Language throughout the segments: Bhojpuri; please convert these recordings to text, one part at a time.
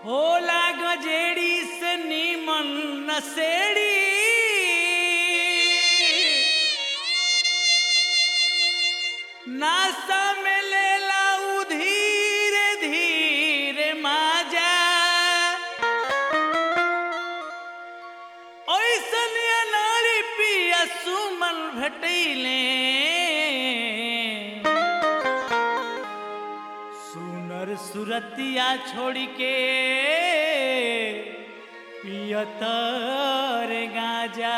होला गजेड़ी से नीमन नसेड़ी नासा में लेला उ धीरे धीरे माजा ऐसन नारी पिया सुमन भेटैले सुनर सुरतिया छोड़ के पियतर गाजा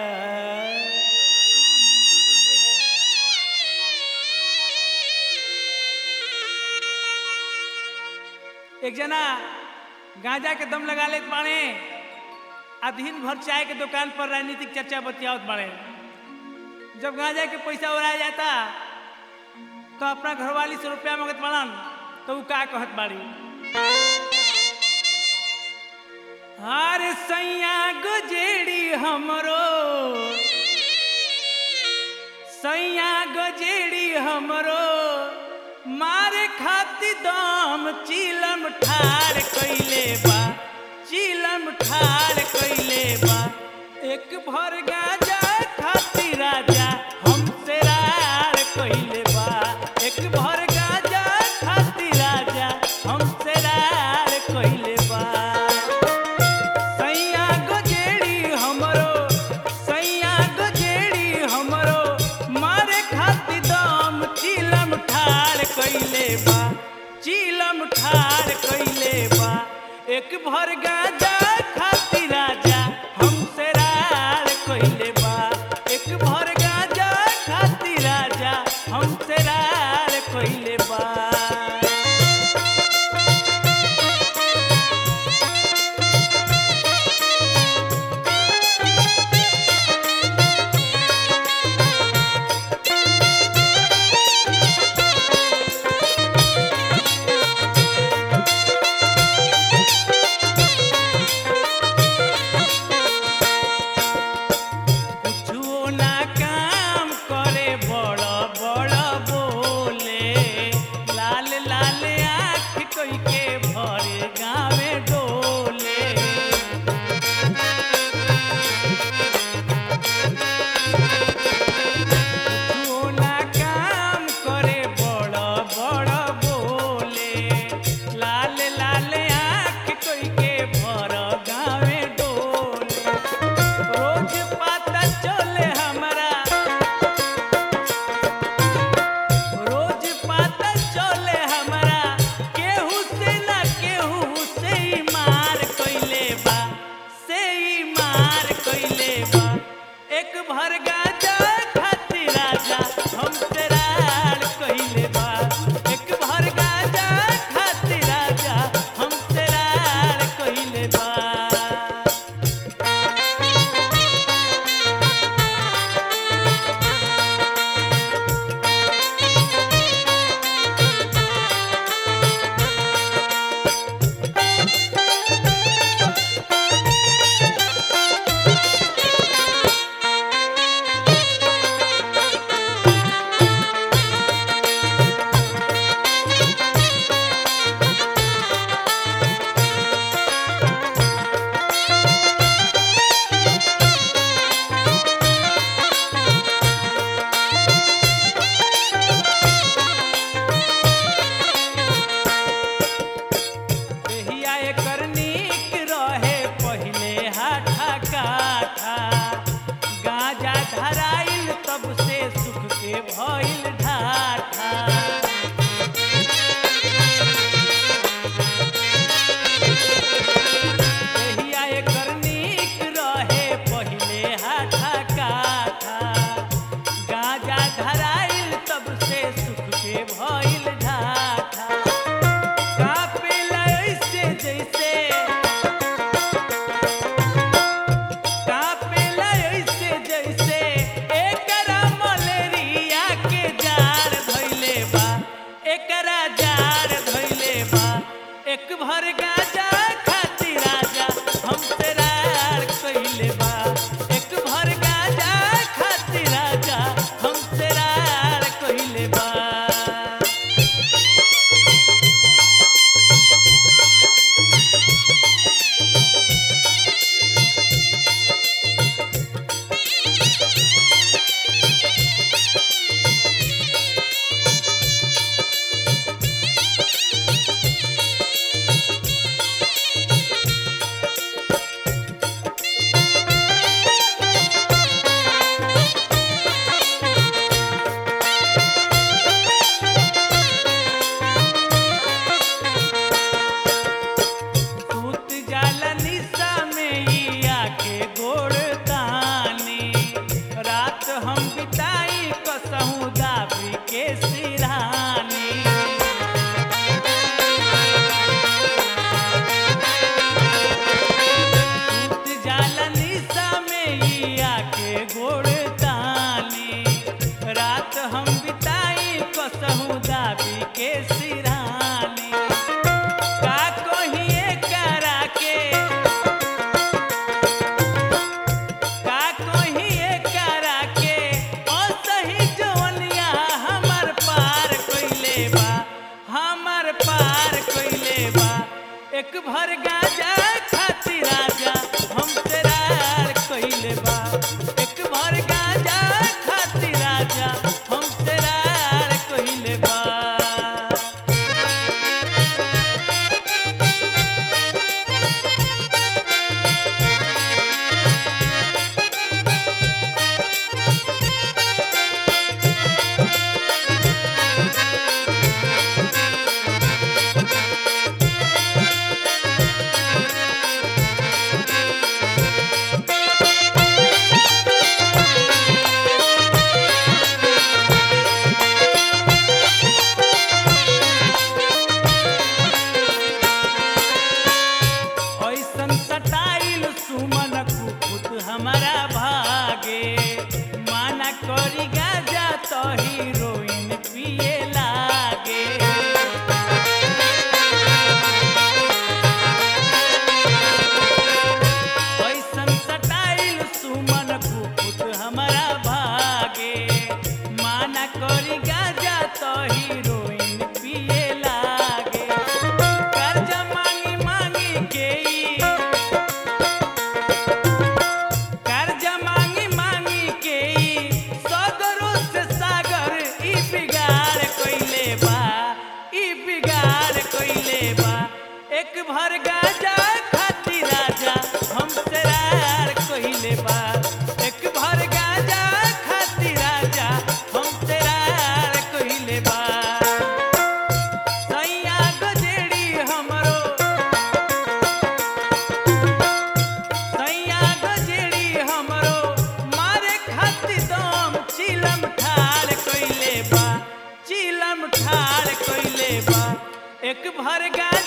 एक जना गांजा के दम लगा लेत बाड़े आ दिन भर चाय के दुकान पर राजनीतिक चर्चा बतियावत बाड़े जब गांजा के पैसा उड़ाया जाता तो अपना घरवाली से रुपया मांगत बाड़न तो उ का कहत बाड़ी अरे सैया गजेड़ी हमरो सैया गजेड़ी हमरो मारे खाती दम चिलम ठार कइले बा चिलम ठार कइले बा एक भर गाजा खाती राजा हमसे रार कइले बा एक भर गाजा खाती राजा हमसे रार कइले बा सैया गजेड़ी हमरो सैया गजेड़ी हमरो मारे खाती दम चिलम ठार कइले बा चिलम ठार कइले बा एक भर गाजा खाती राजा हमसे रार कइले बा एक भर गाजा खाती राजा हमसे रार कइले बा हम बिताई कसहू दाबी के सिरानी का कहिए करा के का कहिए करा के असही जवनिया हमर पार कइले बा हमर पार कइले बा एक भर गाजा खाती राजा हम तेरार कइले बा एक भर गाजा खाती राजा हम तेरार कइले बा ऐसन सटाइल सुमन कुपुत हमारा भागे माना करी गाजा तो हीरोइन पिए लागे ऐसन सटाइल सुमन कुपुत हमारा भागे माना करी गाजा तो हीरोइन पिए लागे कर्जा मांगी मांगी के ई कर्जा मांगी मांगी के ई सगरो से सागर ई बिगाड़ कइले बा ई बिगाड़ कइले बा एक भर गाजा खाती राजा हम तेरार कइले बा एक भर गाजा खाती राजा हम तेरार कइले बा सैया गजेड़ी हमरो सैया गजेड़ी हमरो मारे खाती दम चिलम ठाड़ कइले बा चिलम ठाड़ कइले बा एक भर गाज